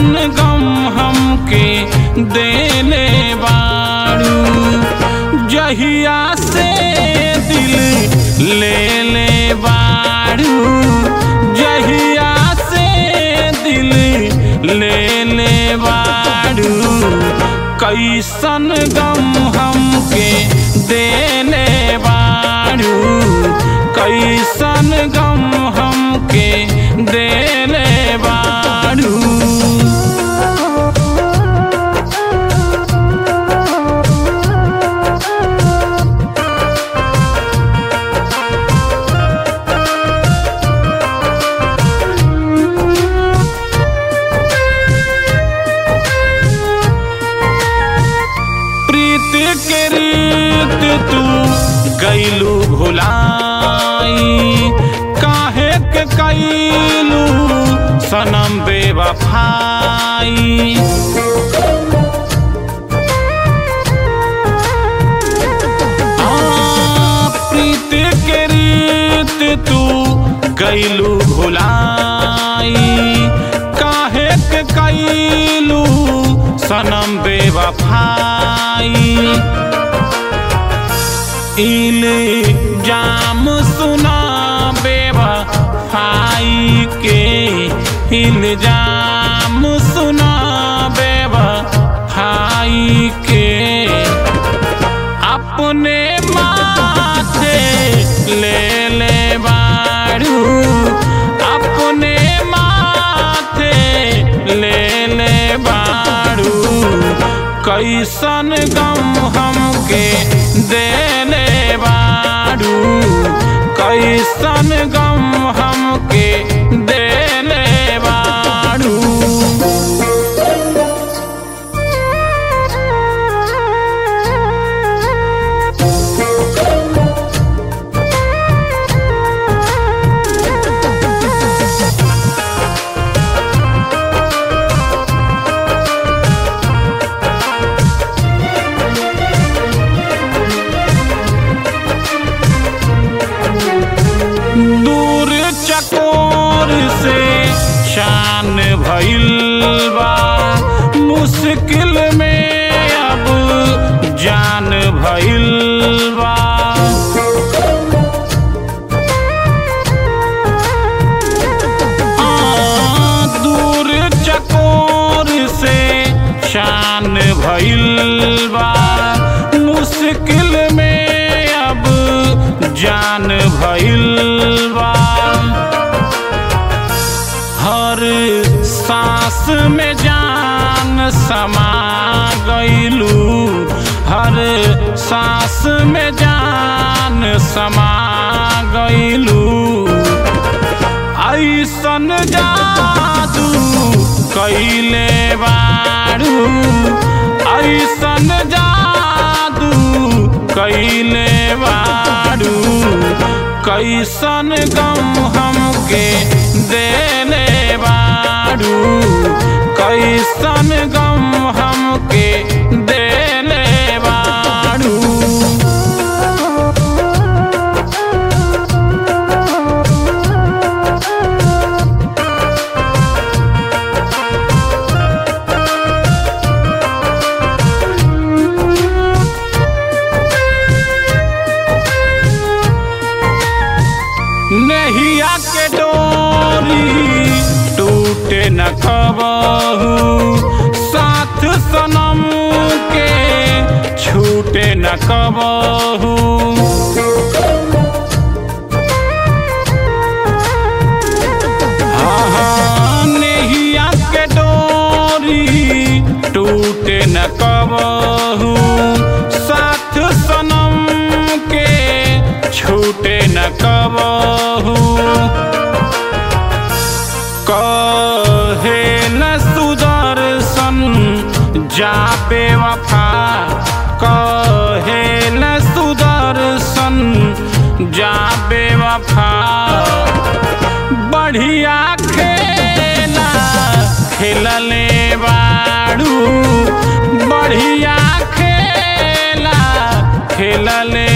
कैसन गम हमके देले बाड़ू जहिया से दिल ले ले बाड़ू जहिया से दिल ले ले बाड़ू कैसन गम हमके देले बाड़ू कैसन गम हमके देले बाड़ू प्रीत के रीत तू गैलू भुलाई काहे के कैलू सनम बेवफाई आ, प्रीत के रीत तू गैलू भुलाई काहे के कैलू सनम बेवफाई इल जाम सुना बेवफाई के इल्जाम सुना बेवफाई के अपने माथे ले ले बाड़ू अपने माथे ले ले बाड़ू कैसन गम हमके देले बाड़ू कैसन गम हमके देले बाड़ू दूर चकोर से शान भइल बा मुश्किल में अब जान भइल बा आ, दूर चकोर से शान भइल बा मुश्किल में अब जान भइल बा हर सांस में जान समा गइलू हर सांस में जान समा गइलू ऐसन जादू कैले बाड़ू ऐसन जादू कैले बाड़ू कैसन गम हमके देले बाड़ू कैसन गम हमके देले बाड़ू नहिया के डोरी टूटे न कबहू साथ सनम के छूटे न कबहू हाँ, हाँ, नहिया के डोरी टूटे न कबहू साथ सनम के छूटे न कबहू कहे न सुदर्शन जा बेवफा कहे न सुदर्शन जा बेवफा बढ़िया खेला खेलले बाड़ू बढ़िया खेला खेलले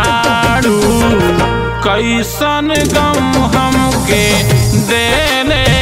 बाड़ू कैसन गम हमके देले